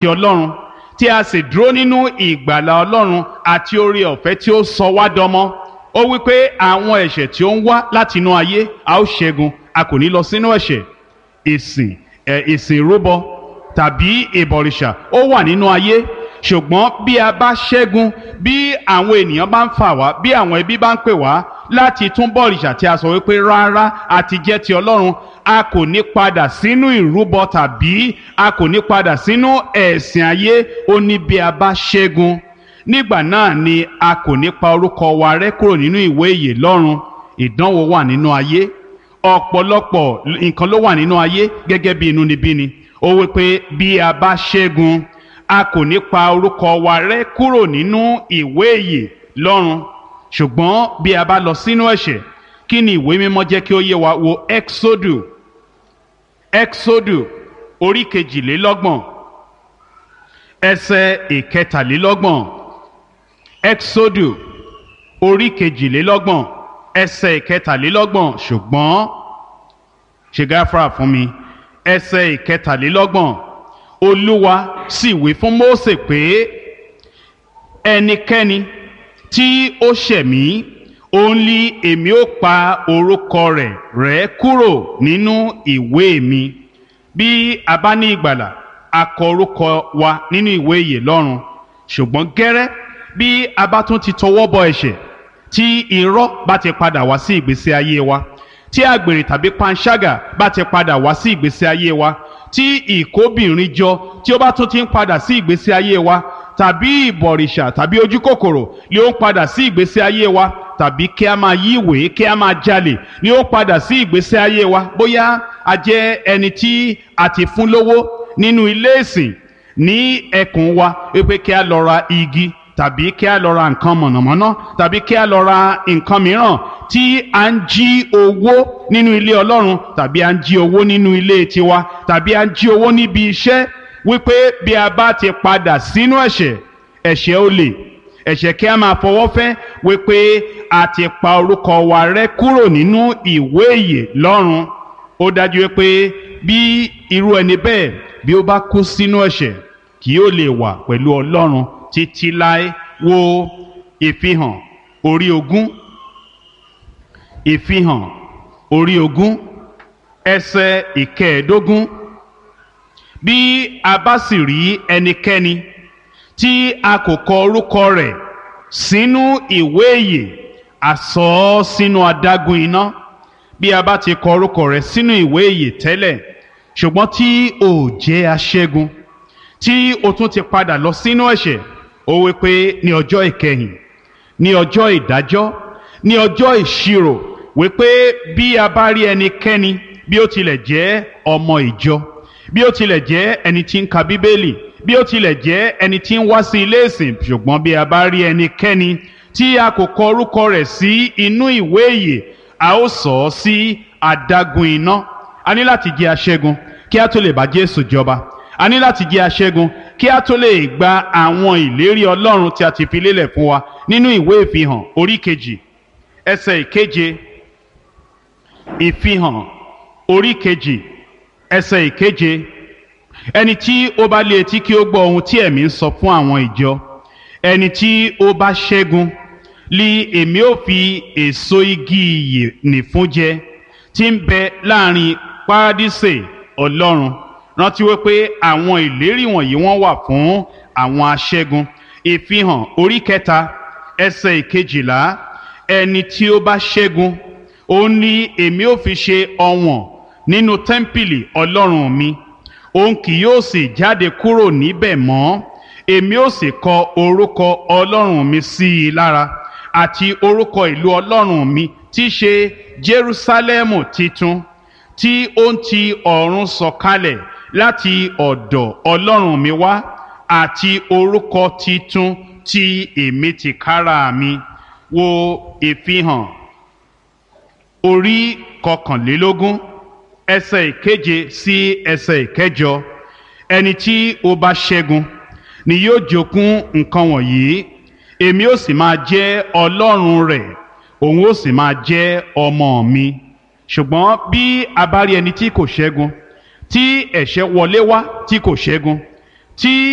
ti ọlọ́run tí a sì dúró nínú ìgbàlà ọlọ́run àti oore ọ̀fẹ́ tí ó sọ wá dọmọ ó wí pé àwọn ẹ̀ṣẹ̀ tí ó ń wá láti inú ayé a ó ṣẹ́gun a kò ní lọ sínú ẹ̀ṣẹ̀ ìsìn ẹ̀ ìsìn ìrúbọ tàbí ìbọ̀rìṣà ó wà nínú ayé ṣùgbọ́n bí a bá ṣẹ́gun bí àwọn ènìyàn bá ń fà wá bí àwọn ẹbí bá ń pè wá láti tún bọ̀rìṣà tí a sọ wípé rárá a ti jẹ́ ti ọlọ́run a kò ní padà sínú ìrúbọ tàbí a kò ní padà sínú ẹ̀sìn ayé ó ní bí a bá ṣẹ́gun nígbà náà ni a kò ní pa orúkọ wa rẹ́ kúrò nínú ìwé ìyè lọ́run ìdánwò wà nínú ayé ọ̀pọ̀lọpọ̀ nǹkan ló wà nínú ayé gẹ́gẹ́ bí inúnibíni ó wí pé bí a bá ṣẹ́gun a kò ní pa orúkọ wa rẹ́ kúrò nínú ìwé ìyè lọ́run ṣùgbọ́n bí a bá lọ sínú ẹ̀ṣẹ̀ kí ni ìwé mímọ́ jẹ́ kí ó yé wa wo exodu exodu orí kejìlélọ́gbọ̀n ẹsẹ̀ ìkẹtàlélọ́gbọ̀n exodu orí kejìlélọ́gbọ̀n ẹsẹ̀ ìkẹtàlélọ́gbọ̀n ṣùgbọ́n ṣe gáfárà fún mi ẹsẹ̀ ìkẹtàlélọ́gbọ̀n olúwa sì wí fún mósè pé ẹnikẹ́ni tí ó ṣẹ̀ mí òun lí èmi ó pa orúkọ rẹ̀ rẹ́ kúrò nínú ìwé mi bí a bá ní ìgbàlà a kọ orúkọ wa nínú ìwé ìyè lọ́run ṣùgbọ́n gẹ́rẹ́ bí a bá tún ti tọwọ́ bọ ẹ̀ṣẹ̀ tí irọ́ bá ti padà wá sí ìgbésí ayé wa tí àgbèrè tàbí panṣágà bá ti padà wá sí ìgbésí ayé wa tí ìkóbìnrin jọ tí ó bá tún ti ń padà sí ìgbésí ayé wa tàbí ìbọ̀rìṣà tàbí ojú kòkòrò ni ó ń padà sí ìgbésí ayé wa tàbí kí a máa yí ìwé kí a máa jalè ni ó ń padà sí ìgbésí ayé wa bóyá a jẹ́ ẹni tí a ti fún lówó nínú ilé ìsìn ní ẹkùn wa wípé kí a lọ ra igi tàbí kí a lọ ra nǹkan mọ̀nàmọ́ná tàbí kí a lọ ra nǹkan mìíràn tí a ń jí owó nínú ilé ọlọ́run tàbí a ń jí owó nínú ilé tiwa tàbí a ń jí owó níbi iṣẹ́ wípé bí a bá ti padà sínú ẹ̀ṣẹ̀ ẹ̀ṣẹ̀ olè ẹ̀ṣẹ̀ kí a máa fọwọ́ fẹ́ wípé a ti pa orúkọ wa rẹ́ kúrò nínú ìwé ìyè lọ́run ó dájú wípé bí irú ẹni bẹ́ẹ̀ bí ó bá kú sínú ẹ̀ṣẹ̀ kì yóò lè wà pẹ̀lú ọlọ́run títí láé wo ìfihàn orí ogún ìfihàn orí ogún ẹsẹ̀ ìkẹẹ̀ẹ́dógún bí a bá sì rí ẹnikẹ́ni tí a kò kọ orúkọ rẹ̀ sínú ìwé ìyè a sọ ọ́ sínú adágún iná bí a bá ti kọ orúkọ rẹ̀ sínú ìwé ìyè tẹ́lẹ̀ ṣùgbọ́n tí o jẹ́ aṣẹ́gun tí o tún ti padà lọ sínú ẹ̀ṣẹ̀ ó wí pé ní ọjọ́ ìkẹyìn ní ọjọ́ ìdájọ́ ní ọjọ́ ìṣirò wí pé bí a bá rí ẹnikẹ́ni bí ó tilẹ̀ jẹ́ ọmọ ìjọ bí ó tilẹ̀ jẹ́ ẹni tí ń ka bíbélì bí ó tilẹ̀ jẹ́ ẹni tí ń wá sí ilé ìsìn ṣùgbọ́n bí a bá rí ẹnikẹ́ni tí a kò kọ orúkọ rẹ̀ sí inú ìwé ìyè a ó sọ ọ́ sí adágún iná a ní láti jẹ́ aṣẹ́gun kí a tó lè bá Jésù jọba a ní láti jẹ́ aṣẹ́gun kí a tó lè gba àwọn ìlérí Ọlọ́run tí a ti fi lélẹ̀ fún wa nínú ìwé ìfihàn orí kejì ẹsẹ̀ ìkeje ìfihàn orí kejì ẹsẹ̀ ìkeje ẹni tí ó bá lé etí kí ó gbọ́ ohun tí ẹ̀mí ń sọ fún àwọn ìjọ ẹni tí ó bá ṣẹ́gun lí èmi ó fi èso igi ìyè nìfún jẹ tí ń bẹ láàrin párádísè Ọlọ́run rántí wípé àwọn ìlérí wọ̀nyí wọ́n wà fún àwọn aṣẹ́gun ìfihàn orí kẹta ẹsẹ̀ ìkejìlá ẹni tí ó bá ṣẹ́gun ó ní èmi ó fi ṣe ọ̀wọ̀n nínú tẹ́ḿpìlì ọlọ́run mi òun kì yóò sì jáde kúrò níbẹ̀ mọ́ èmi ó sì kọ orúkọ ọlọ́run mi sí i lára àti orúkọ ìlú ọlọ́run mi tí í ṣe Jerúsálẹ́mù titun tí ó ń ti ọ̀run sọ̀kalẹ̀ láti ọ̀dọ̀ ọlọ́run mi wá àti orúkọ titun tí èmi ti kára mi wo ìfihàn orí kọkànlélógún ẹsẹ̀ ìkeje sí ẹsẹ̀ ìkẹjọ ẹni tí ó bá ṣẹ́gun ni yóò jogún nǹkan wọ̀nyí èmi ó sì máa jẹ́ ọlọ́run rẹ̀ òun ó sì máa jẹ́ ọmọ mi ṣùgbọ́n bí a bá rí ẹni tí kò ṣẹ́gun tí ẹ̀ṣẹ̀ wọlé wá tí kò ṣẹ́gun tí